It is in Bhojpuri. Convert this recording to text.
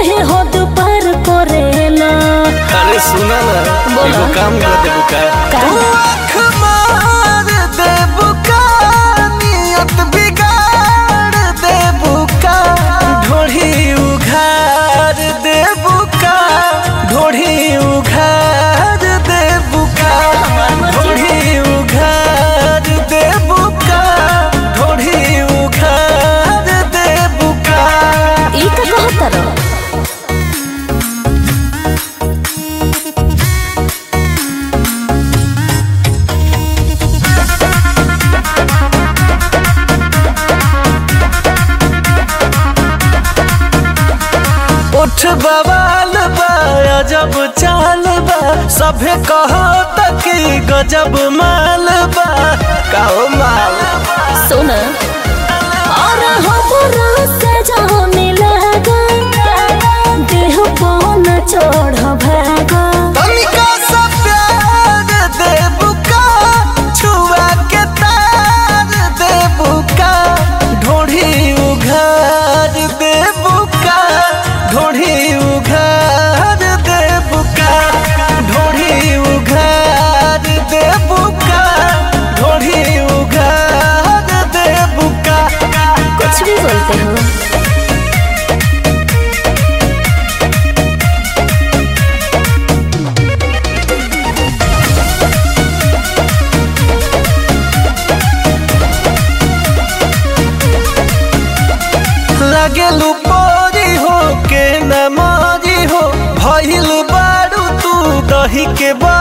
काहे हद पार करेला अरे सुना ना बोला। एगो काम कर देबू का का? तू आँख मार देबू का नियत बिगाड़ देबू का ढोढ़ी उघार देबू का ढोढ़ी उघार देबू का ढोढ़ी उघार देबू का ढोढ़ी उघार देबू का ई का कहतर उठ बवाल बा अजब चाल बा सभे कहो तक गजब माल बा कहो माल सुन और हमरा से जाने लगा देह पौन चढ़ भागा तनिका सा प्यार देबू का छुआ के तार देबू का ढोढ़ी उघार देबू का ढोढ़ी उघार देबू का ढोढ़ी उघार देबू का ढोढ़ी उघार देबू का कुछ भी बोलते हो लगेलू पोरी हो के न मारी हो भइल बारू तू दही के बा